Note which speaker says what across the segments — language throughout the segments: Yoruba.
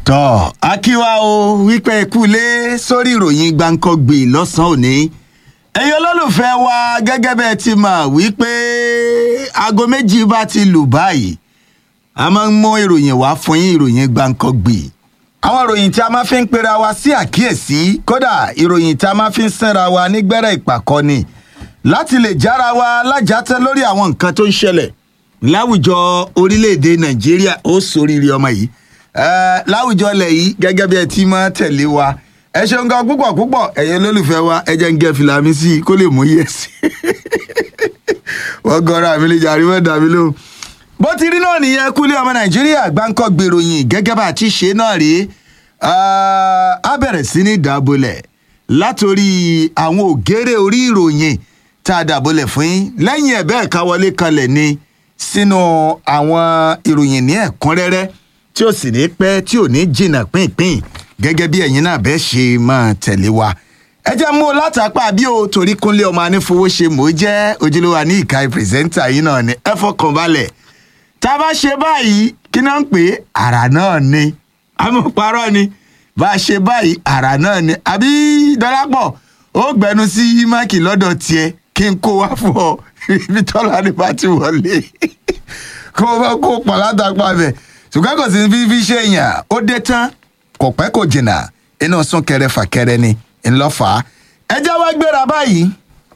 Speaker 1: tọ́ akíwá o wípé ikúlé sórí ìròyìn gbàǹkangbè lọ́sàn-án òní ẹ̀yin olólùfẹ́ wa gẹ́gẹ́ bẹ́ẹ̀ ti mọ̀ wípé aago méjì bá ti lù báyìí a máa ń mú ìròyìn wá fún yín ìròyìn gbàǹkangbè àwọn ìròyìn tí a máa fi ń pera wa sí àkíyèsí kódà ìròyìn tí a máa fi ń sẹ́ra wa nígbẹ́rẹ́ ìpàkọ́ni láti lè jára wa lájàtẹ́ lórí àwọn nǹkan tó ń ṣẹlẹ̀ láwùjọ orílẹ̀-èdè nàìjíríà ó sóríire ọmọ yìí Eh, láwùjọ ilẹ̀ yìí gẹ́gẹ́ bí ẹ ti máa tẹ̀lé wa ẹ ṣeun gan púpọ̀ púpọ̀ ẹ̀yin olólùfẹ́ wa ẹ jẹ́ ń gẹ́ fìlà mi sí i kó lè mú yẹ sí i wọ́n gọ́ra mi lè jàrí wọ́n dà mí lóhùn. bó ti rí náà nìyẹn kúlé ọmọ nàìjíríà gbáǹkọ́ gbèròyìn gẹ́gẹ́ bá a ti ṣe náà rí a bẹ̀rẹ̀ sí ní dàbọ̀lẹ̀ látòrí àwọn ògèrè orí ìròyìn tá a dàbọ̀lẹ̀ fún yín lẹ́yìn ẹ̀ bẹ́ẹ̀ ká wọlé kanlẹ̀ ni sínú àwọn ìròyìn ní ẹ̀kúnrẹ́rẹ́ tí ó sì ní pẹ́ tí ò ní jìnnà pínpín gẹ́gẹ́ bí ẹ̀yin náà bẹ́ẹ̀ ṣe máa tẹ̀lé wa. ẹ jẹ́ mú un látàpá bí o torí kúnlé ọmọ anífowó ṣe mò ń jẹ́ ojúlówó ní ìka pírẹsẹ́ńtà yìí náà ni ẹ fọkàn balẹ̀. tá a bá ṣe báyìí kí náà ń pè é àrà náà ni amúparọ́ ni bá a ṣe báyìí àrà náà ni àbí dọ́lápọ̀ ó gbẹnu sí máàkì lọ́dọ̀ tiẹ̀ kí n kó wá fún ọ ibi tọ́lá ni bá ti wọlé kó o bá kó pọ̀ látàpá bẹ̀ ṣùgbọ́n kò sí fífi ṣe èèyàn ó dé tán kò pẹ́ kò jìnnà inú súnkẹrẹ fàkẹrẹ ni ńlọ́fà. ẹ jẹ́ wá gbéra báyìí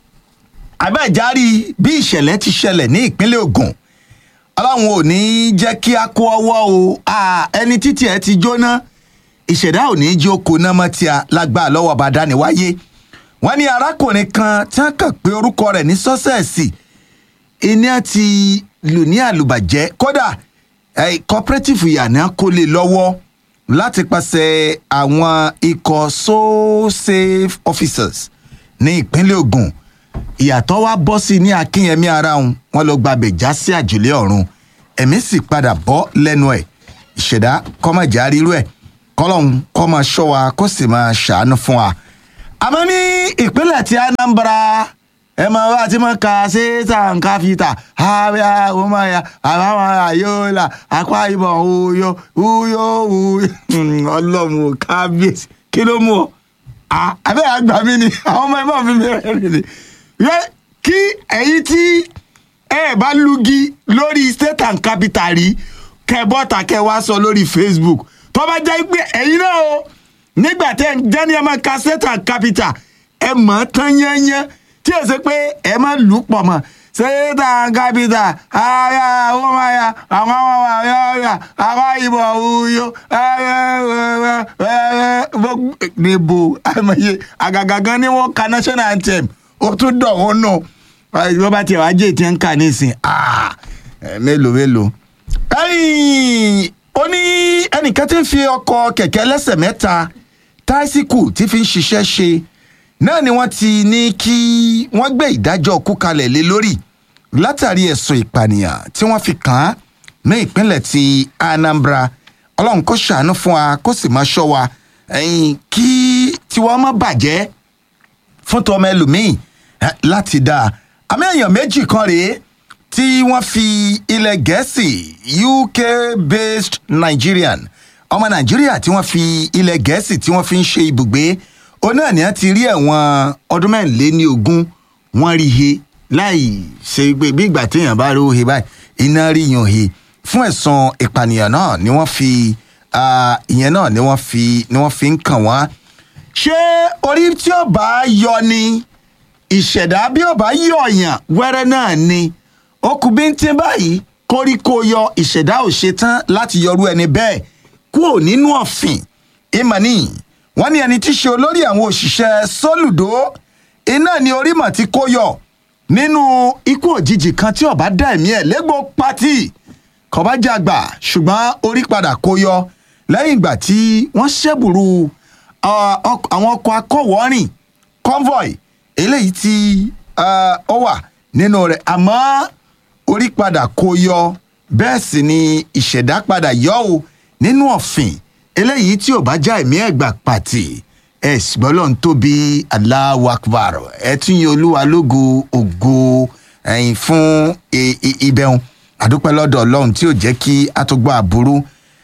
Speaker 1: àbẹ́járí bí ìṣẹ̀lẹ̀ ti ṣẹlẹ̀ ní ìpínlẹ̀ Ògùn ọlọ́run ò ní jẹ́ kí a kó ọwọ́ o ẹni títí ẹ ti jóná ìṣẹ̀dá ò ní jó koná mọ́ tí a lágbá lọ́wọ́ bá dání wáyé wọ́n ní arákùnrin kan tí wọ́n kàn pé orúkọ rẹ̀ ní sọ́sẹ̀sì iná ti lù ní àlùbàjẹ́ kódà eh, cooperative yànnà kó lè lọ́wọ́ láti pàṣẹ àwọn ikọ̀ so safe officers ní ìpínlẹ̀ Ògùn ìyàtọ̀ wa bọ́ sí ní akínyẹmí ara wọn wọn lọ gbàbẹ̀ já sí àjùlé ọ̀run ẹ̀mí sì padà bọ́ lẹ́nu ẹ̀ ìṣẹ̀dá kọ́mọ̀jà rírú ẹ̀ kọ́lọ́hún kó máa ṣọ́ wa kó sì máa ṣàánú fún wa. àmọ́ ní ìpínlẹ̀ tí Anambra ẹ mọ bá ti mọ ka ṣéṣà nǹkan fi ta àbíà ọmọ ya àbáwọn àyọlà apá ìbọn òyò òyò òyò ọlọ́run ò kábíyèsí kí ló mú ọ àbẹ́ àgbà mi ni àwọn ọmọ ẹ̀mọ́ mi rẹ̀ ni yẹ kí ẹ̀yin tí ẹ bá lugi lórí state and capital rí kẹ bọ́ta kẹ wá sọ lórí Facebook tó bá jẹ́ pé ẹ̀yin náà o nígbà tẹ́ ń jẹ́ ní ẹ máa ka state and capital ẹ mọ̀ ọ́ tán yẹ́nyẹ́ tí o ṣe pé ẹ máa lù ú pọ̀ mọ́ ṣéta kápítà ara àwọn ọmọ ya àwọn ọmọ ya ya àwọn ìbò òyò níbo àmọye àgàgà gan ni wọ́n ka national anthem ó tún dọ̀ wọ́n nù wọ́n bá tiẹ̀ wá jẹ́ ìtì ń kà nísìn mélòó mélòó. ó ní ẹnìkan tí ń fi ọkọ̀ kẹ̀kẹ́ lẹ́sẹ̀ mẹ́ta táísíkù tí fi ń ṣiṣẹ́ ṣe náà ni wọ́n ti ní kí wọ́n gbé ìdájọ́ kú kalẹ̀ lé lórí látàrí ẹ̀sùn ìpànìyàn tí wọ́n fi kàn án ní ìpínlẹ̀ ti Anambra ọlọ́run kó ṣàánú fún wa kó sì máa ṣọ́ wa kí tiwọn má bàjẹ́ fún tọmọ ẹlòmíì láti dáa àmì èèyàn méjì kan rèé tí wọ́n fi ilẹ̀ gẹ̀ẹ́sì UK based Nigerian ọmọ Nàìjíríà tí wọ́n fi ilẹ̀ gẹ̀ẹ́sì tí wọ́n fi ń ṣe ibùgbé ó náà ní a ti rí ẹ̀wọ̀n ọdún mẹ́rìnléní ogún wọ́n rí he láì ṣe pé bí ìgbà téèyàn bá rí he báyìí iná rí yan he fún ẹ̀sùn ìpànìyàn náà ni wọ́n fi ìyẹn náà ni wọ́n fi ni wọ́n fi ń kàn wọ́n. ṣé orí tí ó bá yọ ni ìṣẹ̀dá bí ó bá yọ̀yàn wẹ́rẹ́ náà ni ó kù bí ń tín báyìí kóríkó yọ ìṣẹ̀dá ò ṣe tán láti yọrú ẹni bẹ́ẹ̀ kúrò nínú ọ̀fìn ìmọ̀ nìyí wọ́n ní ẹni tí í ṣe olórí àwọn òṣìṣẹ́ sólùdó iná ni orímọ̀ tí kó yọ nínú ikú òjijì kan tí ọba dá ẹ̀mí ẹ̀ légbò pátì kọba jàgbà ṣùgbọ́n orí padà kó yọ lẹ́yìn ìgbà tí wọ́n ṣẹ́bùrú àwọn ọkọ̀ akọ̀wọ́rìn convoy eléyìí tí ó wà nínú rẹ̀ àmọ́ orí padà kó yọ bẹ́ẹ̀ sì ni ìṣẹ̀dá padà yọ ọ́ nínú ọ̀fìn eléyìí tí ò bá já ẹ̀mí ẹ̀gbà pàtì ẹ̀ ṣùgbọ́n lọ́n tóbi Allahu Akbar ẹ̀ tún yẹ olúwa lógo ògo ẹ̀yìn fún ibẹ̀hún àdúpẹ́ lọ́dọ̀ ọlọ́run tí ò jẹ́ kí a tó gbọ́ àbúrú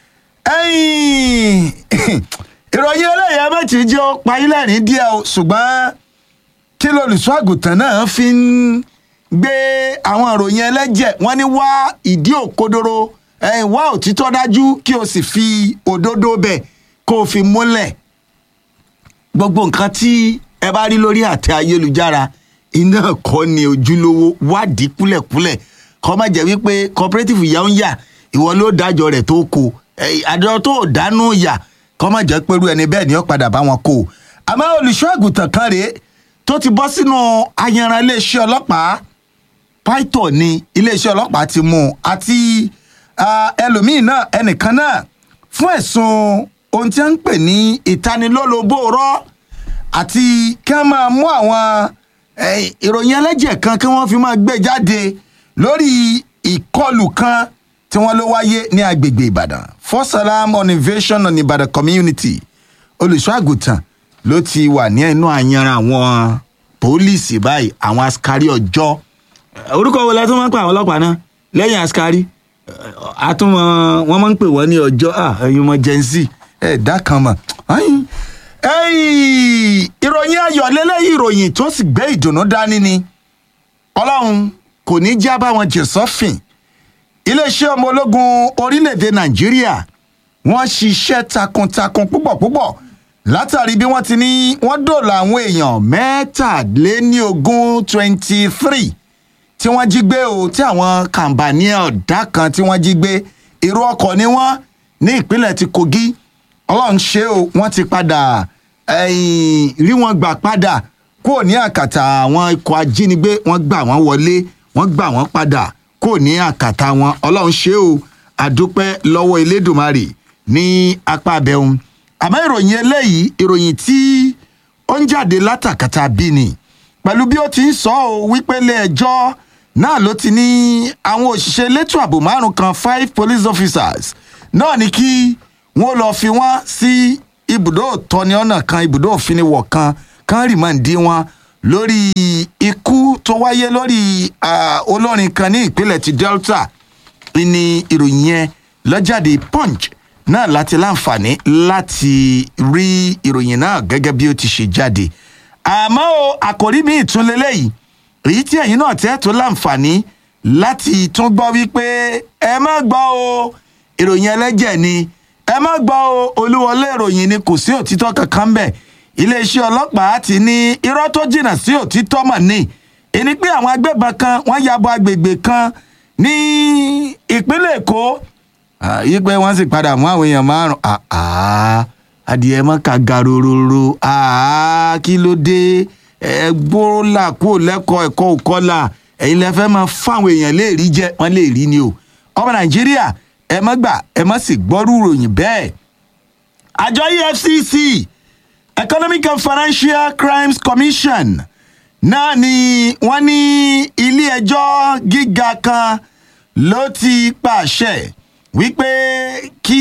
Speaker 1: ẹ̀yìn ìròyìn eléyìí méjì jẹ́ ó payí lẹ́rìn díẹ̀ o ṣùgbọ́n kí lolùṣọ́ àgùntàn náà fi ń gbé àwọn ìròyìn ẹlẹ́jẹ̀ wọ́n ní wá ìdí òkodoro ẹ̀yìn wá òtítọ́ dájú kí o sì fi òdodo bẹ̀ kó o fi múlẹ̀ gbogbo nǹkan tí ẹ bá rí lórí àtẹ ayélujára iná kọ́ ni ojúlówó wádìí kúlẹ̀kúlẹ̀ kọ́ má jẹ́ wípé cooperative ìyá ń yà ìwọ ló dájọ́ rẹ̀ tó kó àjọ tó dánú yà kọ́ má jẹ́ pẹ̀lú ẹni bẹ́ẹ̀ ni ó padà bá wọn kó o àmọ́ olùṣọ́ àgùntàn kan rèé tó ti bọ́ sínú ayanran iléeṣẹ́ ọlọ́pàá pító ni iléeṣẹ́ ọlọ́pàá ti mú un àti ẹlòmíín náà ẹnìkan náà fún ẹ̀sùn ohun tí wọ́n ń pè ní ìtanilólobó rọ́ àti kí wọ́n máa mú àwọn ìròyìn ẹlẹ́jẹ̀ kan kí wọ́n fi máa gbé jáde lórí ìkọlù kan tí wọ́n ló wáyé ní agbègbè ìbàdàn for salam on invasion on ìbàdàn community olùṣọ́ àgùntàn ló ti wà ní inú àyànran àwọn pólíìsì báyìí àwọn askari ọjọ́ orúkọ wo la tún máa ń pè àwọn ọlọ́pàá náà lẹ́yìn askari àtúmọ̀ wọ́n máa ń pè wọ́n ní ọjọ́ ẹ̀yin ọmọ gen z ẹ̀dá kan mọ̀ ìròyìn ayọ̀ lélẹ́yìn ìròyìn tó sì gbé ìdùnnú dání ni ọlọ́run kò ní já bá wọn jẹ sọ́fìn iléeṣẹ́ ọmọ ológun orílẹ̀-èdè nàìjíríà wọ́n ṣiṣẹ́ takuntakun púpọ̀ púpọ̀ látàrí bí wọ́n ti ní wọ́n dòòlà àwọn èèyàn mẹ́tàléníogún twenty three tí wọ́n jí gbé o tí àwọn kàǹbàní ọ̀dà kan tí wọ́n jí gbé èrò ọkọ̀ ni wọ́n ní ìpínlẹ̀ ti kogi ọlọ́run ṣe o wọ́n ti padà rí wọn gbà padà kúrò ní àkàtà àwọn ikọ̀ ajínigbé wọ́n gbà wọ́n wọlé wọ́n gbà wọ́n padà kúrò ní àkàtà wọn ọlọ́run ṣe o àdúpẹ́ lọ́wọ́ elédùnmarè ní apá abẹ́hùn àmọ́ ìròyìn eléyìí ìròyìn tí ó ń jáde látàkàtà bí ni pẹ̀lú bí ó ti ń sọ ọ́ wípé ilé ẹjọ́ náà ló ti ní àwọn òṣìṣẹ́ elétò ààbò márùn kan five police officers náà ní kí wọ́n lọ́ọ́ fi wọ́n sí ibùdó ìtọ́ni ọ̀nà kan ibùdó òfiniwọ̀ kan kan rìmọ̀ǹdì wọn lórí ikú tó wáyé lórí olórin kan ní ìpínlẹ̀ ti delta ní ìròyìn yẹn lọ́jáde punch náà láti láǹfààní láti rí ìròyìn náà gẹ́gẹ́ bí ó ti ṣe jáde àmọ́ o àkòrí mi ìtúnlélẹ́ yìí èyí tí ẹ̀yin náà tẹ́ tó láǹfààní láti tún gbọ́ wípé ẹ má gbọ́ o ìròyìn ẹlẹ́jẹ̀ ni ẹ má gbọ́ o olúwọlé ìròyìn ni kò sí òtítọ́ kankan bẹ́ẹ̀ iléeṣẹ́ ọlọ́pàá ti ní irọ́ tó jìnnà sí òtítọ́ mọ̀ ní ẹni pé àwọn agbébọn kan wọ́n ya bo agbègbè kan ní ìpínlẹ̀ èkó yí pé wọ́n sì padà mú àwọn èèyàn márùn-ún adìẹ mọ́ ká garororo kí ló dé ẹgbóòlà kúrò lẹ́kọ̀ọ́ ẹ̀kọ́ òkọ́là ẹ̀yin lẹ fẹ́ máa fáwọn èèyàn lè rí jẹ́ wọ́n lè rí ni o ọmọ nàìjíríà ẹ má gbà ẹ má sì gbọ́rú ìròyìn bẹ́ẹ̀ àjọ efcc economic and financial crimes commission náà ni wọ́n ní ilé-ẹjọ́ gíga kan ló ti pàṣẹ wípé kí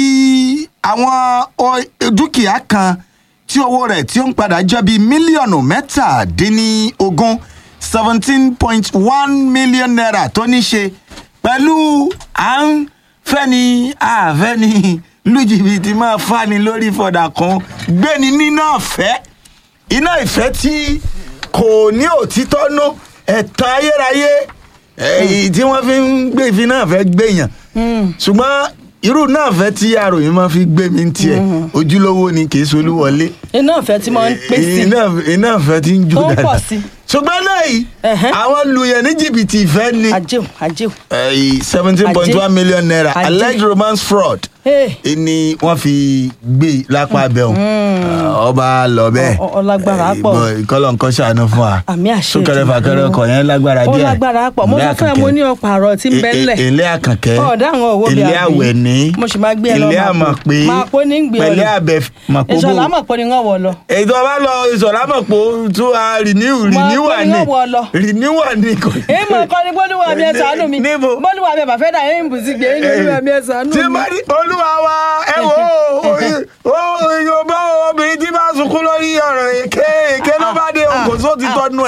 Speaker 1: àwọn dúkìá kan tí owó rẹ̀ tí ó ń padà jẹ́ bíi mílíọ̀nù mẹ́tàdínlógún seventeen point one million naira tó ní ṣe pẹ̀lú à ń fẹ́ni àfẹ́ni lùjìbìtì máa fani lórí fọ̀dà kan gbéni nínú ọ̀fẹ́ iná ìfẹ́ tí kò ní òtítọ́ nú ẹ̀tàn ayérayé èyí tí wọ́n fi ń gbé ìfi náà fẹ́ gbéyàn ṣùgbọ́n irú náà fẹ́ tí àròyìn máa fi gbé mi tiẹ̀ ojúlówó ni kì í solúwọlé.
Speaker 2: iná ìfẹ́ tí máa ń pè sí.
Speaker 1: iná ìfẹ́ tí ń jó
Speaker 2: Ó ń pọ̀
Speaker 1: dáadáa.
Speaker 2: sí.
Speaker 1: ṣùgbọ́n lẹ́yìn
Speaker 2: Ẹ̀hẹ́.
Speaker 1: àwọn lùyẹ̀ ní jìbìtì ìfẹ́ ni
Speaker 2: àjẹun àjẹun.
Speaker 1: seventeen point one million naira
Speaker 2: Ajé.
Speaker 1: alleged romance fraud
Speaker 2: Hey.
Speaker 1: ni wọ́n fi gbé lápá abẹ́hùn ọba lọ bẹ́ẹ̀
Speaker 2: Ọ- ọ- ọlágbára pọ̀.
Speaker 1: ìkọlọ̀ nǹkan ṣàánú fún wa
Speaker 2: Àmì àṣẹ
Speaker 1: súnkẹrẹ
Speaker 2: Èdùmàrè.
Speaker 1: fàkẹrẹ ọkọ̀ yẹn lágbára
Speaker 2: ó
Speaker 1: díẹ̀
Speaker 2: lágbára pọ̀ mo sọ fún ẹ mo ní ọ̀pọ̀ àrọ̀ tí ń bẹ́ ńlẹ̀.
Speaker 1: ilé àkànkẹ́
Speaker 2: ọ̀dà àwọn òwò bíi
Speaker 1: ilé
Speaker 2: àbí.
Speaker 1: àwẹ̀ní
Speaker 2: mo sì máa gbé ẹ lọ
Speaker 1: ilé
Speaker 2: Màpó.
Speaker 1: àmọ̀pé
Speaker 2: Màpó ní ń gbé ọ lọ.
Speaker 1: pẹ̀lẹ́ àbẹ̀ màpóbó
Speaker 2: ìṣọ̀lá mọ̀ pé ni wọ́n wọ̀ lọ.
Speaker 1: èyí tó bá lọ ìṣọ̀lá mọ̀pó tún a rìníw rìníwà
Speaker 2: Màpó ni
Speaker 1: ni
Speaker 2: wọ́n wọ̀ lọ.
Speaker 1: rìníwà ni kò
Speaker 2: èyí mọ̀ kọ́ ni bólúwa mi ẹ̀ ṣàánú mi
Speaker 1: Níbo?
Speaker 2: bólúwa mi ẹ̀ bàfẹ́ dà yín bùsí gbé yín bólúwa mi ẹ̀ ṣàánú
Speaker 1: tí
Speaker 2: mi.
Speaker 1: bá rí olúwa wa ẹ wò ó yorùbá obìnrin tí bá sunkún lórí ọ̀rọ̀ èké èké ló bá dé òkò só ti tọ́nu ẹ̀.
Speaker 2: pé o ti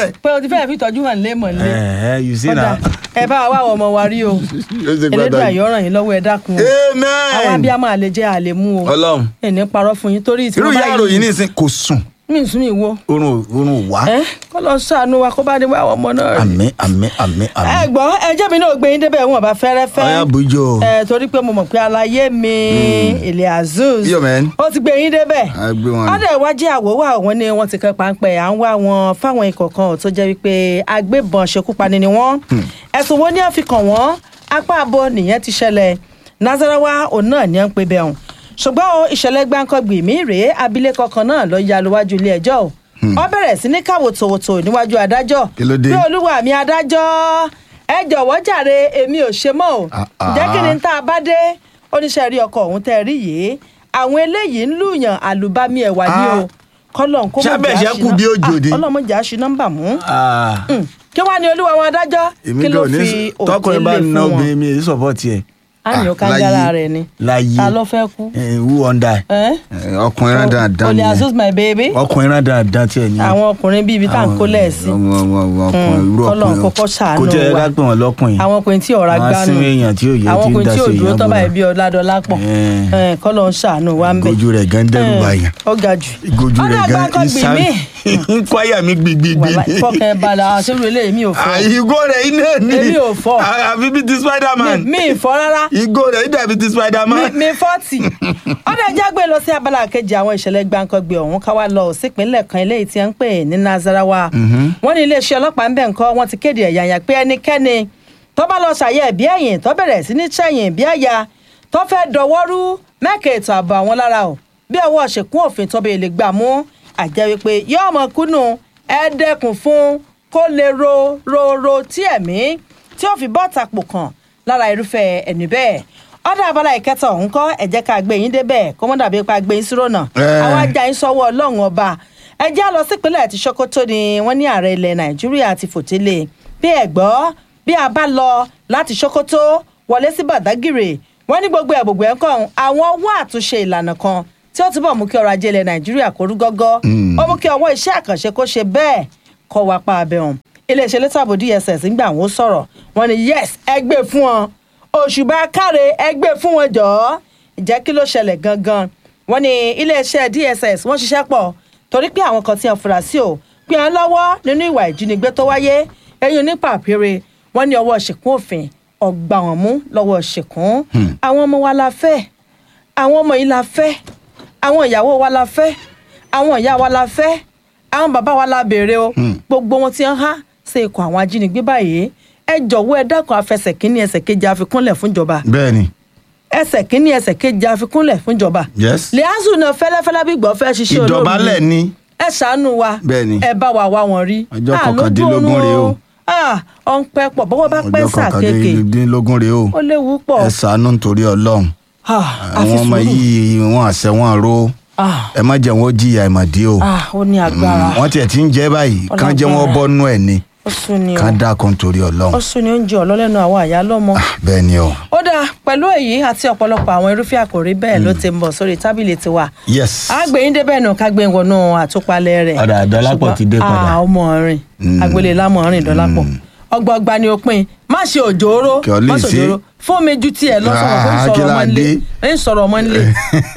Speaker 2: ti fẹ́ẹ̀ fi tọ́jú hàn lé mọ̀ lé
Speaker 1: ẹ ẹ you see
Speaker 2: ọ̀dà
Speaker 1: na.
Speaker 2: ẹ bá wa wá àwọn ọmọ wa rí o elédùn àyọ̀ràn yín lọ́wọ́ ẹ dákun o àwọn
Speaker 1: amen.
Speaker 2: abiyamọ àlè jẹ́ àlè mú o
Speaker 1: ọlọ́run
Speaker 2: ẹni parọ́ fún yín torí tí
Speaker 1: irú
Speaker 2: wọ́n bá
Speaker 1: ìyá àròyìn nísìn kò sùn
Speaker 2: mí sún mi wo
Speaker 1: oorun oorun wá.
Speaker 2: ẹ kọ́ lọ sànú wa kó bá ní wá àwọn ọmọ náà rí.
Speaker 1: àmín àmín àmín
Speaker 2: ẹ
Speaker 1: àmín.
Speaker 2: gbọ́ ẹjẹ́ mi náà gbé yín débẹ̀ wọn bá fẹ́rẹ́fẹ́
Speaker 1: ọyá bùjọ.
Speaker 2: ẹ torí pé mo mọ̀ pé alayé mi ilé azuz
Speaker 1: Yo, man.
Speaker 2: ó ti gbé yín débẹ̀
Speaker 1: a gbé wọn.
Speaker 2: ọdẹ ìwájú àwòwò àwọn ni wọ́n ti kan páńpẹ́ à ń wá wọn fáwọn ikọ̀ kan tó jẹ́ wípé agbébọn ṣekúpani ni wọ́n ẹ̀sùn wo ni wọ́n fi kàn wọ́n apá abo nìyẹn ti ṣẹlẹ̀ Nasarawa òun náà ni wọ́n ń pe bẹ́ẹ̀ hùn ṣùgbọ́n o ìṣẹ̀lẹ̀ gbáǹkọ́gbì mí rèé abilékọ kan náà lọ ya lọ́wájú ilé ẹjọ́ o ó bẹ̀rẹ̀ sí ní káwọ́ tòwòtò níwájú adájọ́
Speaker 1: Kí ló dé?
Speaker 2: pé olúwa mi adájọ́ ẹ jọ̀wọ́ jàre èmi ò ṣe mọ́ o
Speaker 1: Ah, ah.
Speaker 2: ǹjẹ́ kí ni tá a bá dé oníṣẹ́ rí ọkọ̀ ọ̀hún tẹ́ ẹ rí yìí àwọn eléyìí ń lùyàn àlùbami ẹ̀wà ní o
Speaker 1: Ah.
Speaker 2: kọ́lọ́n kó
Speaker 1: Ṣé
Speaker 2: mọ̀
Speaker 1: bẹ́ẹ̀ ṣe kú bí òjò ni?
Speaker 2: ọlọ́mọ jà ṣì nọ́mbà mú
Speaker 1: Ah,
Speaker 2: Mm. kí wàá ní olúwa wọn adájọ́
Speaker 1: èmi
Speaker 2: kí ló
Speaker 1: kò ní
Speaker 2: fi
Speaker 1: tọkùnrin bá
Speaker 2: òtí lè
Speaker 1: ná
Speaker 2: fún wọn
Speaker 1: obìnrin mi èyí sọpọ́ọ̀tì ẹ̀.
Speaker 2: á ní ó ká
Speaker 1: láyé-
Speaker 2: jára rẹ̀ ni
Speaker 1: láyé
Speaker 2: ta ló fẹ́ kú
Speaker 1: Eh, who wonder.
Speaker 2: ẹ́
Speaker 1: ọkùnrin rán dáadáa
Speaker 2: olè azus my baby
Speaker 1: ọkùnrin rán dáadáa tiẹ̀ ni.
Speaker 2: àwọn ọkùnrin bíi ibi tá à ń kó lẹ́ẹ̀sì
Speaker 1: ọmọ ọmọ ọmọ ọkùnrin irú
Speaker 2: kọ́lọ́n
Speaker 1: ọkùnrin
Speaker 2: kọ́kọ́ ṣàánú
Speaker 1: kò jẹ́
Speaker 2: wa.
Speaker 1: ká pè wọ́n lọ́kùnrin.
Speaker 2: àwọn ọkùnrin tí ọ̀rá
Speaker 1: Àwọn
Speaker 2: gbánu
Speaker 1: asínú èèyàn tí ò yẹ
Speaker 2: àwọn
Speaker 1: tí ń
Speaker 2: ọkùnrin tí ò
Speaker 1: daṣọ
Speaker 2: dúró
Speaker 1: èèyàn
Speaker 2: tọ́ báyìí
Speaker 1: bóra.
Speaker 2: bí ọ̀làdọ́lápọ̀
Speaker 1: Eh.
Speaker 2: kọ́lọ́n ṣàánú wa ń bẹ̀
Speaker 1: ìgójú rẹ̀ gan dẹ́rù
Speaker 2: Eh,
Speaker 1: báyà.
Speaker 2: ó ga jù
Speaker 1: ìgójú rẹ̀
Speaker 2: ọ̀dà
Speaker 1: gan
Speaker 2: àgbákọ́gbì
Speaker 1: ìsá-
Speaker 2: mi
Speaker 1: ń kwáyà mi gbigbigbì
Speaker 2: wàhálà
Speaker 1: ni.
Speaker 2: fọkàn ẹ balẹ̀ àṣírí eléyìí mi ò fọ́
Speaker 1: ìgò rẹ̀ iná ni.
Speaker 2: Èmi ò fọ́.
Speaker 1: àfi bíi ti spiderman.
Speaker 2: mi ì fọ́ rárá
Speaker 1: ìgò rẹ̀ dàbí ti spiderman.
Speaker 2: mi fọ́ọ̀tì ọ̀dà jágbe lọ sí abala kejì àwọn ìṣẹ̀lẹ̀ gbàǹkangbè ọ̀hún ká wá lọ sípínlẹ̀ kan eléyìí tí wọ́n ń pè ní Nasarawa wọ́n ní iléeṣẹ́ ọlọ́pàá ń bẹ̀ ńkọ́ wọ́n ti kéde ẹ̀yàyà pé ẹnikẹ́ni tó bá lọ ṣàyẹ̀ bí ẹ̀yìn tó bẹ̀rẹ̀ sí ní ṣẹ̀yìn bí àyà tó fẹ́ dọwọ́rú mẹ́kẹ̀ ètò ààbò àwọn lára o bí ọwọ́ ṣèkún òfin tó bẹ́ẹ̀ lè gbà mú àjẹ́ wípé yóò mọ kúnnù ẹ dẹ́kun fún kó lè ro ro ro tí ẹ̀mí tí ó fi bọ́ọ̀tà pò kàn lára irúfẹ́ ẹni bẹ́ẹ̀ ọ̀dà abala ìkẹta ọ̀hún kọ́ ẹ jẹ́ ká gbé yín débẹ̀ kó mọ́ dàbí pa gbé yín sírò náà
Speaker 1: Eh.
Speaker 2: àwọn ajá yín sọ́wọ́ ọlọ́run ọba ẹ jẹ́ á lọ sípínlẹ̀ tí Sokoto ni wọ́n ní ààrẹ ilẹ̀ Nàìjíríà ti fòtílé bí ẹ gbọ́ bí a bá lọ láti Sokoto wọlé sí Badagry wọ́n ní gbogbo ẹ̀ gbogbo ẹ̀ ń kọ́ àwọn wá àtúnṣe ìlànà kan tí ó túbọ̀ mú kí ọrọ̀ ajé ilẹ̀ Nàìjíríà kó rú gọ́gọ́ ó mú kí ọwọ́ iṣẹ́ àkànṣe kó ṣe bẹ́ẹ̀ kọ́ wa pa abẹ́ hàn iléeṣẹ́ elétò ààbò DSS ń gbà wọ́n sọ̀rọ̀ wọ́n ní yes ẹ gbé fún wọn òṣùbà káre ẹ gbé fún wọn jọ̀ọ́ ìjẹ́ kí ló ṣẹlẹ̀ gangan wọ́n ní iléeṣẹ́ DSS wọ́n ṣiṣẹ́ pọ̀ torí pé àwọn kan tí wọ́n fura sí o pé wọ́n lọ́wọ́ nínú ìwà ìjínigbé tó wáyé eyín nípa àpèrè wọ́n ní ọwọ́ ṣìkún òfin ọgbà wọn mú lọ́wọ́ ṣìkún àwọn ọmọ wa la fẹ́ àwọn ọmọ yìí la fẹ́ àwọn ìyàwó wa la fẹ́ àwọn ìyá wa la fẹ́ àwọn bàbá wa la béèrè o gbogbo wọn ti ń há sí ikọ̀ àwọn ajínigbé báyìí ẹ jọ̀wọ́ ẹ dákun afẹsẹ̀ kínní ẹsẹ̀ kejì àfikúnlẹ̀ fúnjọba
Speaker 1: bẹ́ẹ̀ni
Speaker 2: ẹsẹ̀ kínní ẹsẹ̀ kejì àfikúnlẹ̀ fúnjọba
Speaker 1: yes.
Speaker 2: liazu náà fẹ́lẹ́fẹ́lẹ́ bí gbọ́ fẹ́ ṣiṣẹ́ olóòrùn
Speaker 1: ìdọ̀bálẹ̀ ni.
Speaker 2: ẹ ṣàánú wa
Speaker 1: Bẹ́ẹ̀ni.
Speaker 2: ẹ bá wa wá wọn rí
Speaker 1: Ọjọ́
Speaker 2: Ah, lójú
Speaker 1: kọkàndínlógún
Speaker 2: oorun
Speaker 1: rèé o.
Speaker 2: Ah, ọ ń pẹ́ pọ̀ bọ́wọ́ bá pẹ́
Speaker 1: ọjọ́
Speaker 2: sà kéèké
Speaker 1: kọkàndínlógún rèé o.
Speaker 2: ó léwu pọ̀
Speaker 1: ẹ ṣàánú nítorí Ọlọ́run.
Speaker 2: Ah, àfi
Speaker 1: àwọn ọmọ
Speaker 2: sùúrù.
Speaker 1: yìí wọn àṣẹ wọn ro
Speaker 2: Ah,
Speaker 1: ẹ má jẹ́ wọn ó jìyà ìmọ̀dí o.
Speaker 2: ah, ó ní agbára
Speaker 1: wọ́n tiẹ̀ ti ń jẹ́ báyìí kán jẹ́ wọn
Speaker 2: Ọlágbára.
Speaker 1: bọ́nú ẹ̀ ni
Speaker 2: ó sún ni o
Speaker 1: kán dákun torí
Speaker 2: ó
Speaker 1: Ọlọ́run.
Speaker 2: sún ni oúnjẹ ọlọ́lẹ́nu àwọn àyà lọ́mọ.
Speaker 1: bẹ́ẹ̀ ni o.
Speaker 2: ó dáa pẹ̀lú èyí àti ọ̀pọ̀lọpọ̀ àwọn irúfẹ́ àkòrí bẹ́ẹ̀ ló ti ń bọ̀ sórí tábìlì tiwa.
Speaker 1: yes.
Speaker 2: àgbẹ̀yìn débẹ̀ nù ká gbé wọnú àtúpalẹ̀ rẹ̀.
Speaker 1: Ọ̀dà Dọ́lápọ̀ ti dé padà.
Speaker 2: ah ọmọ rìn agbélé lámọ̀ rìn Dọ́lápọ̀ ọgbọọgba ni òpin má ṣe òjòrò
Speaker 1: Kí ọ lè
Speaker 2: má ṣe
Speaker 1: ṣe.
Speaker 2: òjòrò fún mi ju tiẹ̀ lọ sọ̀rọ̀ kó ń
Speaker 1: Ah,
Speaker 2: sọ̀rọ̀
Speaker 1: kí
Speaker 2: ọmọ
Speaker 1: la
Speaker 2: nílé
Speaker 1: dé?
Speaker 2: ń sọ̀rọ̀ ọmọ nílé.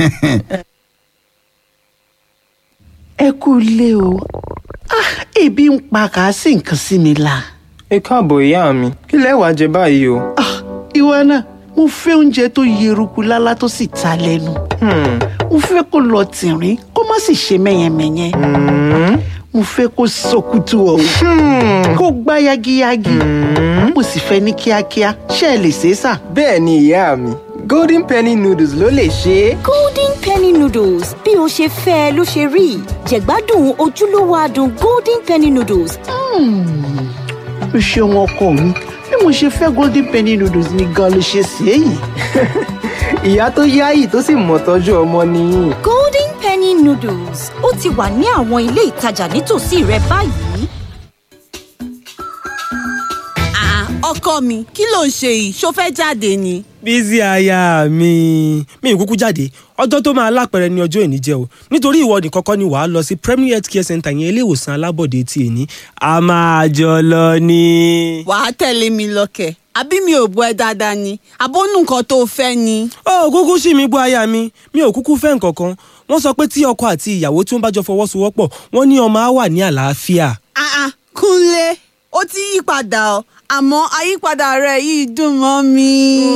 Speaker 3: ẹ kú ilé o ah ebi ń pa kàásì nǹkan sí mi la
Speaker 4: ẹ káàbọ̀ ìyá mi kí lẹ wá jẹ báyìí o.
Speaker 3: ah ìwọ náà mo fẹ́ oúnjẹ tó yeruku lálá tó sì ta lẹ́nu
Speaker 4: Hmm,
Speaker 3: mo fẹ́ kó lọ tìrín kó má sì ṣe mẹ́yẹmẹ́yẹ mo fẹ́ kó sọkútù ọ̀hún kó gbá yagiyagi mo sì fẹ́ ní kíákíá ṣé ẹ lè ṣe é sà.
Speaker 4: bẹ́ẹ̀ ni ìyá mi golden penny noodles ló lè ṣe é.
Speaker 5: golden penny noodles bí o ṣe fẹ́ ẹ ló ṣe rí jẹ̀gbádùn ojúlówó adùn golden penny noodles
Speaker 3: o ṣeun ọkọ mi bí mo ṣe fẹ́ golden penny noodles ni gan ló ṣe sí èyí.
Speaker 4: ìyá tó yáyì tó sì mọ̀ tọ́jú ọmọ nìyí.
Speaker 5: golden penny noodles ó ti wà ní àwọn ilé ìtajà nítòsí rẹ báyìí.
Speaker 6: Ah, ọkọ mi kí ló ń ṣe yìí ṣó fẹ́ jáde ni.
Speaker 7: bísí aya mi mi ì kúkú jáde ọjọ́ tó máa lápẹ̀rẹ̀ ní ọjọ́ ìní jẹ́ o nítorí ìwọ nìkan kọ́ ni wàá lọ sí premier health care center yẹn ilé ìwòsàn alábọ̀dé tí èní a máa jọ lọ ni.
Speaker 6: wàá tẹ̀lé mi lọ́kẹ̀ àbí mi ò bọ́ ẹ dáadáa ni àbónú nǹkan tó fẹ́ ni.
Speaker 7: ó kúkú sí mi gbọ́ aya mi mi ò kúkú fẹ́ nǹkan kan wọ́n sọ pé tí ọkọ àti ìyàwó tí wọ́n bá jọ fọwọ́sowọ́pọ̀ wọ́n ní ọmọ á wà ní àlàáfíà.
Speaker 6: Ah ah, Kúnlé ó ti yí padà ọ àmọ́ àyípadà rẹ̀ yìí dùn mọ́ mi.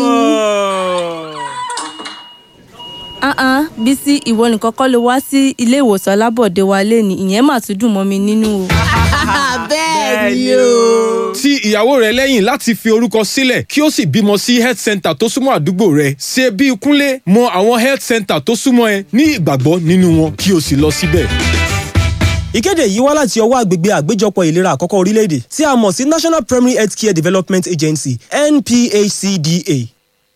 Speaker 8: Ah-ah, Bísí ìwọ nìkan kọ́ ló wá sí ilé ìwòsàn alábọ̀dé wa léni ìyẹn mà tún dùn mọ́ mi nínú o.
Speaker 6: bẹ́ẹ̀ ni o.
Speaker 9: ti ìyàwó rẹ lẹ́yìn láti fi orúkọ sílẹ̀ kí ó sì bímọ sí health center tó súnmọ́ àdúgbò rẹ ṣe bí kúnlé mọ àwọn health center tó súnmọ́ ẹ ní ìgbàgbọ́ nínú wọn kí o sì lọ síbẹ̀.
Speaker 7: ìkéde yìí wá láti ọwọ́ àgbègbè àgbéjọpọ̀ ìlera àkọ́kọ́ orílẹ̀-èdè tí a mọ̀ sí national primary health care development agency nphcda.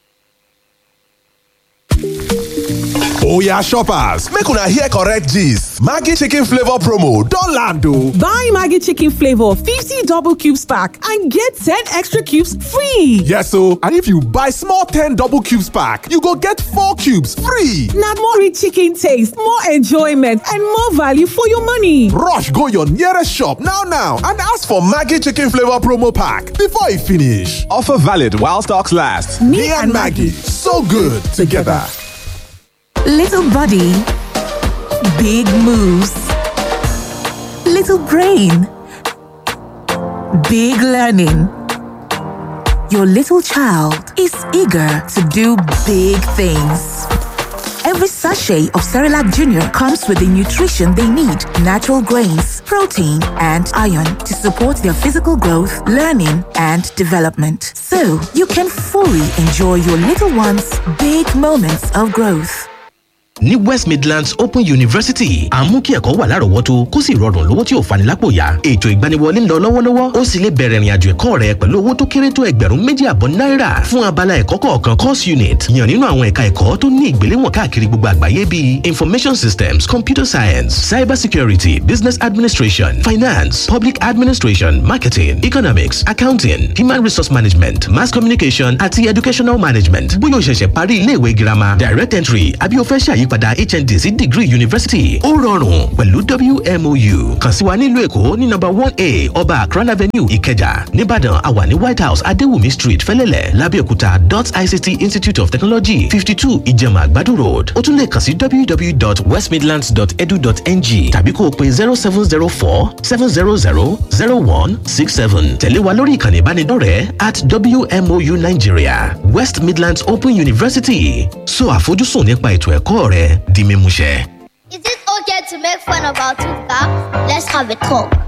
Speaker 10: Oya shoppers, make una hear correct gist. Maggi chicken flavor promo don land o.
Speaker 11: Buy Maggie Chicken Flavor 50 double cubes pack and get 10 extra cubes free.
Speaker 10: Yes o, and if you buy small 10 double cubes pack, you go get 4 cubes free.
Speaker 11: Now more rich chicken taste, more enjoyment, and more value for your money.
Speaker 10: Rush go your nearest shop now now and ask for Maggi chicken flavor promo pack before e finish. Offer valid while stocks last. Me, and Maggie, so good together.
Speaker 12: Little body, big moves. Little brain, big learning. Your little child is eager to do big things. Every sachet of Cerelac Junior comes with the nutrition they need natural grains, protein, and iron to support their physical growth, learning, and development. So you can fully enjoy your little one's big moments of growth.
Speaker 13: ní west midlands open university à ń mú kí ẹ̀kọ́ wà lárọ̀ọ́wọ́tó kó sì rọrùn lówó tí ò fani lápò yá ètò ìgbaniwọlé ń lọ lọ́wọ́lọ́wọ́ ó sì lè bẹ̀rẹ̀ ìrìnàjò ẹ̀kọ́ rẹ pẹ̀lú owó tó kéré tó ẹgbẹ̀rún méjì àbọ̀ náírà fún abala ẹ̀kọ́ kọ̀ọ̀kan course unit yàn nínú àwọn ẹ̀ka ẹ̀kọ́ tó ní ìgbéléwọ̀n káàkiri gbogbo àgbáyé bíi information systems computer science cyber security business administration finance public administration marketing economics accounting human resource management mass communication àti educational management bóyá o ṣẹ̀ṣẹ̀ parí iléèwé girama direct entry àbí o fẹ́ ṣàyí àyípadà hnd sí degree university ó rọrùn pẹ̀lú wmou kàn sí wa nílùú èkó ní nọ́mbà one a ọba akran avenue ìkẹjà nìbàdàn àwa ní white house adéwùmí street fẹlẹ́lẹ̀ lábẹ́òkúta dot ict institute of technology fifty two ìjẹ̀mà àgbàdo road ó tún lè kàn sí www.westmidlands.edu.ng tàbí kó o pe zero seven zero four seven zero zero zero one six seven tẹ̀lé wa lórí ìkànnì ìbánidọ́rẹ̀ẹ́ at wmou nigeria west midlands open university so àfojúsùn nípa ètò ẹ̀kọ́ rẹ di mímúṣẹ.
Speaker 14: Is it okay to make fun of our two cars? Let's have a talk.